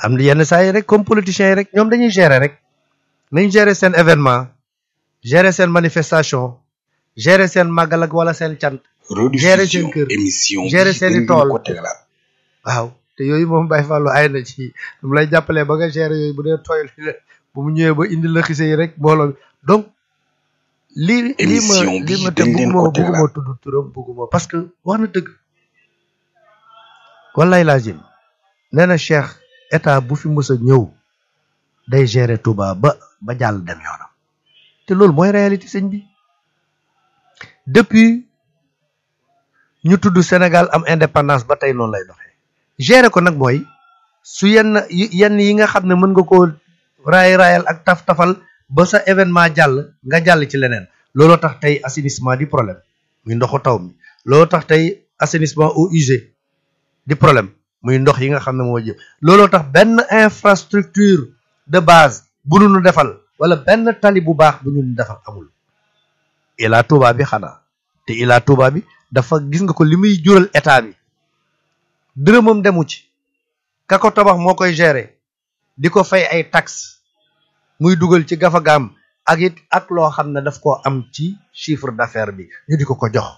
am na yenn saa yi rek comme politiciens yi rek ñoom dañuy gérer rek nañ gérer seen événement gérer seen manifestation gérer seen màggal ak wala seen cant gérer seen rediffusion kër émission gérer bi seeni gën tool. ko tegalaat waaw te yooyu moom Baye Fallou ay na ci mu lay jàppalee ba nga gérer yooyu bu dee tooy la bu mu ñëwee ba indi la xise yi rek mbooloo mi donc lii lii ma Émission bi lii ma te dañ leen bugguma ko tegalaat. bugguma tudd turam bugguma parce que wax na dëgg wallaay laazim nee na Cheikh état bu fi mës a ñëw day gérer Touba ba ba jàll dem yoonam te loolu mooy réalité sëñ bi depuis ñu tudd Sénégal am indépendance ba tey noonu lay doxee gérer ko nag mooy su yenn yi- yenn yi nga xam ne mën nga koo raay raayal ak taf tafal ba sa événement jàll nga jàll ci leneen looloo tax tey assainissement di problème muy ndoxu taw mi looloo tax tey assainissement eaux usées di problème muy ndox yi nga xam ne moo jëm looloo tax benn infrastructure de base bu nu nu defal wala benn tali bu baax bu ñu nu defal amul Ila Touba bi xanaa te Ila Touba bi dafa gis nga ko li muy jural état bi dërëmam demu ci ka ko tabax moo koy gérer di ko fay ay taxes muy dugal ci gafagaam ak it ak loo xam ne daf koo am ci chiffre d'affaires bi ñu di ko ko jox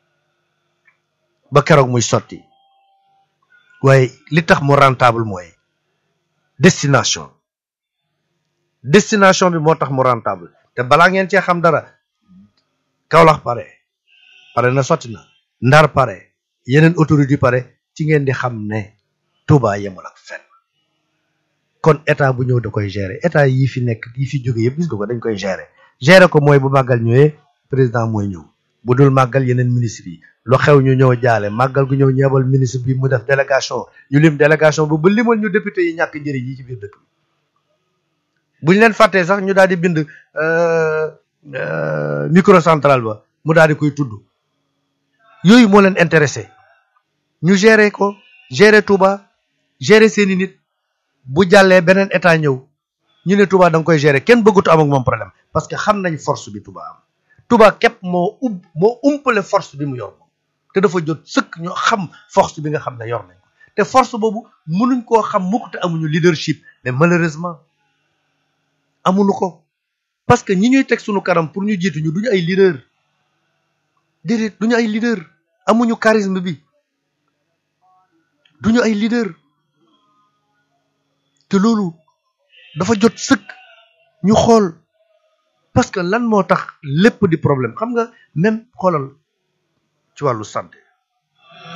ba keroog muy sotti waaye li tax mu rentable mooy destination destination bi moo tax mu rentable te balaa ngeen cee xam dara Kaolack pare pare na sotti na Ndar pare yeneen autorité pare ci ngeen di xam ne Touba yemul ak fenn kon état bu ñëw da koy gérer état yi fi nekk yi fi jóge yëpp gis nga ko dañ koy gérer gérer ko mooy bu màggal ñëwee président mooy ñëw bu dul màggal yeneen ministre yi lu xew ñu ñëw jaale màggal gu ñëw ñeebal ministre bi mu def délégation ñu lim délégation bu ba limal ñu député yi ñàkk njëriñ yi ci biir dëkk bi bu ñu leen fàttee sax ñu daal di bind euh, euh, microcentral ba mu daal di koy tudd yooyu moo leen intéressé ñu gérer ko gérer Touba gérer seeni nit bu jàllee beneen état ñëw ñu ne Touba da nga koy gérer kenn bëggutu am ak moom problème parce que xam nañ force bi Touba am Touba képp moo ub moo umpale force bi mu yor moom te dafa jot sëkk ñu xam force bi nga xam ne yor nañ ko te force boobu mënuñ koo xam mukk te amuñu leadership mais malheureusement amuñu ko parce que ñi ñuy teg suñu kanam pour ñu jiitu ñu duñu ay leader déedéet duñu ay leader amuñu charisme bi duñu ay leader te loolu dafa jot sëkk ñu xool parce que lan moo tax lépp di problème xam nga même xoolal ci wàllu santé